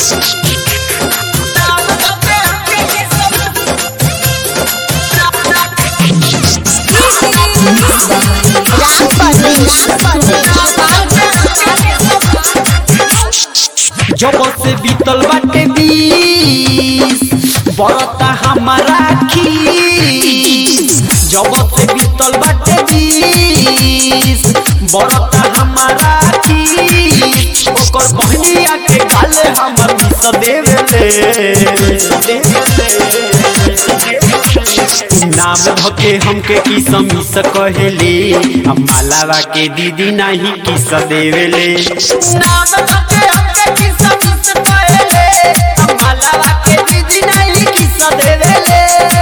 जब से बीतल बाटे बीस बरता हमारा खीस जब से बीतल बाटे बीस बरता हमारा खीस ओकर बहनिया के गाले हमर मिस देवेले नाम धके हमके किस मिस कहेले हम मालावा के दीदी नहीं किस देवेले नाम धके हमके किस मिस कहेले हम मालावा के दीदी नहीं किस देवेले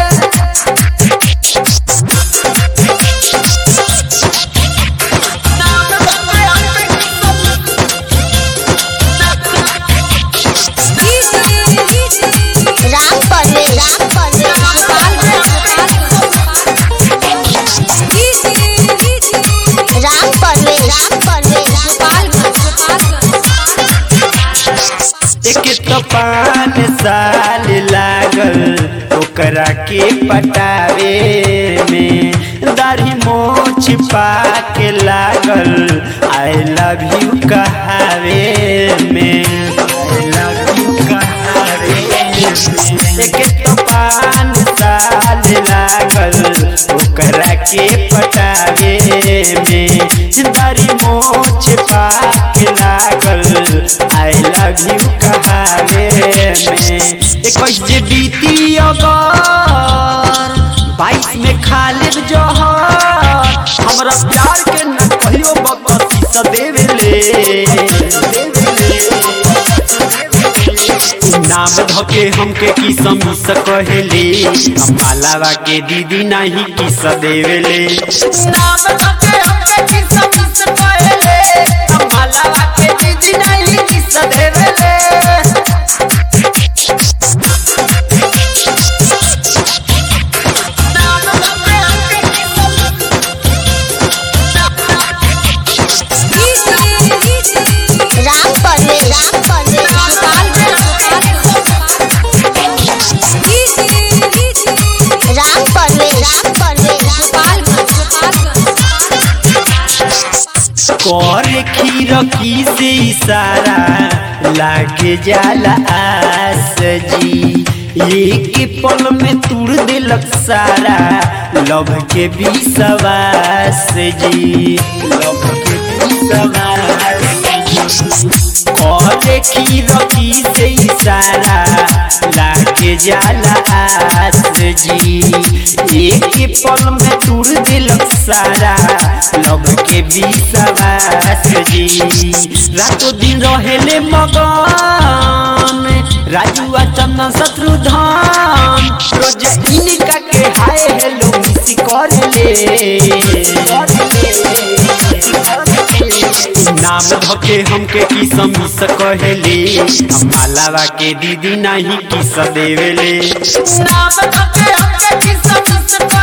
राम परवेश राम परवेश राम परवेश राम परवेश एक तो पान साल लागल ओकरा के पटावे में दाढ़ी मोछ पाके लागल आई लव यू कहावे में आई लव यू कहावे में एक तो पान साल लागल ओकरा के पटावे में दाढ़ी मोछ पाके लागल आई लव यू कहावे में इक्कीस जे बीती अगर बाईस में खालिद जहर हमरा प्यार के न कहियो बकसी स देवेले नाम धके हमके की समीस कहेले हम मालावा के दीदी नहीं किस देवेले नाम धके हमके की समीस कहेले हम मालावा के दीदी नहीं किस देवेले राम परवेश राम परवेश राम परवेश राम परवेश कर खीर की से इशारा लागे जाला आस जी एक पल में तुड़ दिलक सारा लव के विश्वास जी लव के विश्वास और खीर की से इशारा लागे जाला आस जी एक पल में तुड़ दिलक सारा लव के विश्वास जी रातों दिन रहेले मगन राजू आ चंदन शत्रुधन रोज इनका के हाय हेलो मिस करले नाम धके हमके की समीस कहेले हम मालावा के दीदी नहीं किस देवेले नाम धके हमके की समीस